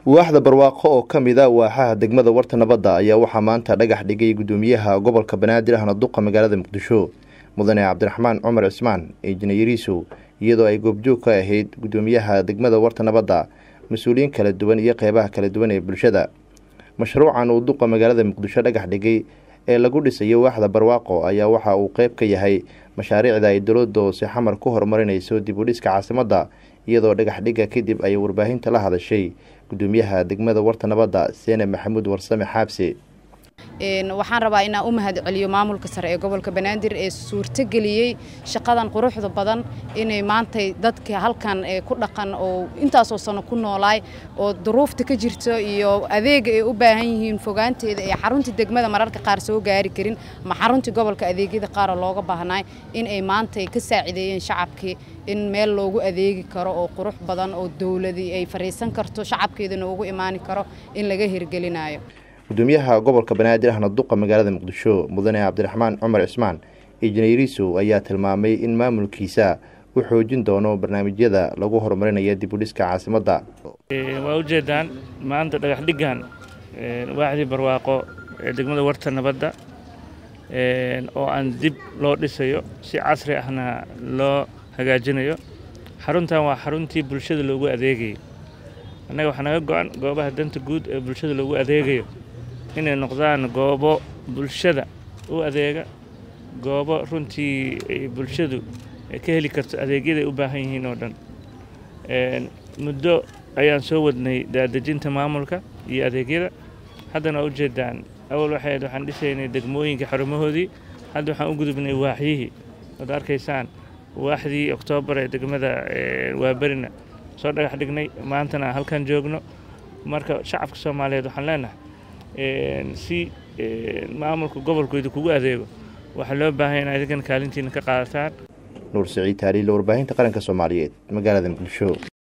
waaxda barwaaqo oo ka mid a waaxaha degmada warta nabadda ayaa waxaa maanta dhagax dhigay gudoomiyaha gobolka banaadir ahna duqa magaalada muqdisho mudane cabdiraxmaan cumar cismaan injineeriisow iyadoo ay goobjoog ka ahayd gudoomiyaha degmada warta nabadda mas-uuliyiin kala duwan iyo qeybaha kala duwan ee bulshada mashruucan uu duqa magaalada muqdisho dhagax dhigay ee lagu dhisayo waaxda barwaaqo ayaa waxa uu qeyb ka yahay mashaariicda ay dowladda hoose xamar ku horumarinayso dib u dhiska caasimadda iyadoo dhagax dhigga kadib ay warbaahinta la hadashay gudoomiyaha degmada warta nabadda seene maxamuud warsame xaabse waxaan rabaa inaan u mahad celiyo maamulka sare ee gobolka banaadir ee suurtogeliyey shaqadan quruxda badan inay maantay dadka halkan ku dhaqan oo intaasoo sano ku noolaay oo duruufta ka jirto iyo adeega ay u baahan yihiin fogaanteeda ee xaruntii degmada mararka qaar soo gaari karin ama xaruntii gobolka adeegyada qaara looga baahnaay in ay maantay ka saacideeyeen shacabkii in meel loogu adeegi karo oo qurux badan oo dowladii ay fariisan karto shacabkeedana ugu imaani karo in laga hirgelinayo gudoomiyaha gobolka banaadir ahna duqa magaalada muqdisho mudane cabdiraxmaan cumar cismaan injineeriisow ayaa tilmaamay in maamulkiisa u xoojin doono barnaamijyada lagu horumarinayo dib u dhiska caasimadda waa ujeedaan maanta dhagax dhiggan waaxdii barwaaqo ee degmada warta nabadda oo aan dib loo dhisayo si casri ahna loo hagaajinayo xaruntan waa xaruntii bulshada loogu adeegayo annaga waxaa naga go-an goobaha danta guud ee bulshada loogu adeegayo inay noqdaan goobo bulshada u adeega goobo runtii bulshadu ka heli karto adeegyaday u baahan yihiin oo dhan muddo ayaan soo wadnay daadejinta maamulka iyo adeegyada haddana waa ujeedaan awal waxay ahayd waxaan dhisaynay degmooyinka xarumahoodii hadda waxaan u gudubnay waaxyihii ood arkaysaan waaxdii oktoobar ee degmada waaberina soo dhagax dhignay maantana halkan joogno marka shacabka soomaaliyeed waxaan leenahay si maamulka gobolkooda kugu adeego waxaa loo baahan in adigan kaalintiina ka qaadataan nuur siciid taaliil warbaahinta qaranka soomaaliyeed magaalada muqdisho